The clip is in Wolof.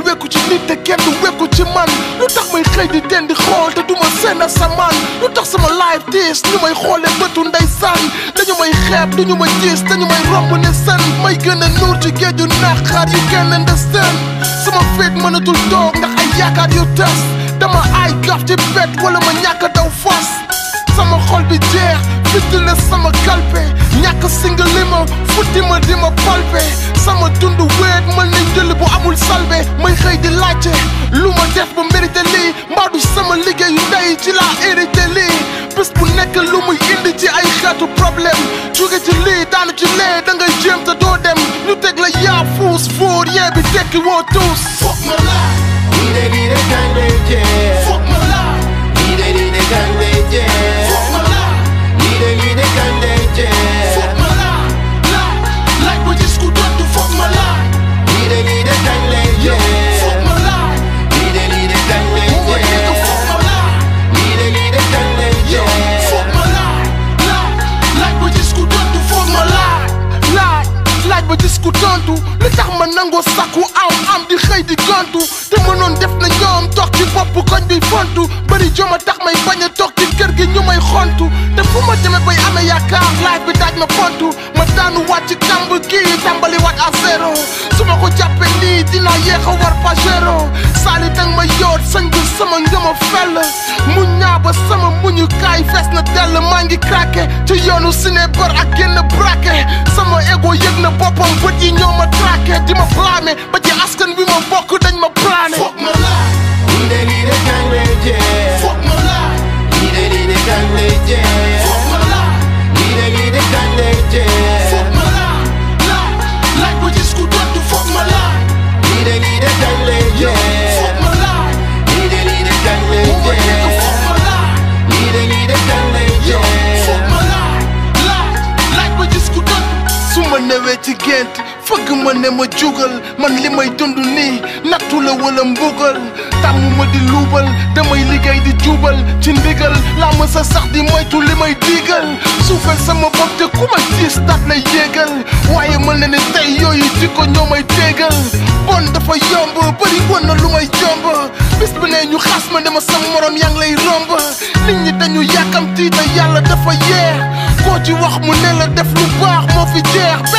wekku ci nit te kenn du wekku ci man lu tax may xëy di den di xool te du ma seen asamaan lu tax sama life tiis ñu may xoolee bëtu ndeysaan dañu may xeeb duñu ma gis dañu may romb ne sën may gën a nuur ci géeju naqar yu kenn understand sama féet mënatul toog ndax ay yaakaar yu tas dama ay gaf ci bet wala ma ñàkk a daw fas sama xol bi jeex fitti la sama kalpe ñàkk singa li ma futti ma di ma palpe sama dund weet mën nañ jël bu amul salbe may xëy di laajte lu ma def ba mérité lii mbaa du sama liggéeyu ndey ci laa hérité lii bés bu nekk lu muy indi ci ay xeetu problème jóge ci lii daanu ci lee da ngay jéem te doo dem ñu teg la yaa fuus fóor yee bi tekki woo tuus foog ma laa lii de lii de kañ lay jeex foog ma laa lii de lii de kañ lay jeex foog ma laa lii de lii de kañ lay jeex foog ma laa laa laaj ba gis ku tontu foog ma laa lii de lii de kañ lay jeex foog ma laa lii de lii de kañ lay moo ma dégg jeex foog ma laa lii de lii de kañ lay jeex foog ma laa laa laaj ba gis ku tontu foog ma laa laaj laaj ba gis ku tontu li tax ma nangoo sakku am am di xëy di gontu te mënoon def na ñoom toog ci bopp koñ bi fontu bëri joma tax may bañ a toog ci kër gi ñu may xontu te fu ma demee bay amee yaakaar laaj bi daaj ma pontu ma daanu waat ci kàmb kii tàmbali waat à zéro su ma ko jàppee nii dinaa yéex a war pagero saali dang ma yoot sañ bi sama ngëma fell mu ñaaba sama muñu kaay fees na dell maa ngi craqué ci yoonu ciné bër ak génn braqué sama ego yëg na boppam bët yi ñoo ma traqué di ma blâmer ba ci askan wi ma bokk dañ ma plané foog ma laa lii de lii de kañ lay jeex foog ma laa lii de lii de kañ lay jeex foog ma laa lii de lii de kañ lay jeex foog ma laa laa laaj ba gis ku tontu foog ma laa lii de lii de kañ lay jeex foog ma laa lii de lii de kañ lay moo ma dégg jeex foog ma laa lii de lii de kañ lay jeex foog ma laa laa laaj ba gis ku tontu su ma newee ci gént fëgg ma ne ma jugal man li may dund nii nattu la wala mbugal tàmm ma di luubal damay liggéey di jubal ci ndigal laa ma sa sax di moytu li may diigal suufal sama bopp te ku may tiis daat lay yéegal waaye mën na ne tey yooyu jikko ñoo may téegal bon dafa yomb bëri woon na lu may jomb bis bi ne ñu xas ma ne ma sama morom yaa ngi lay romb nit ñi dañu yàkkamti te yàlla dafa yeex koo ci wax mu ne la def lu baax moo fi jeex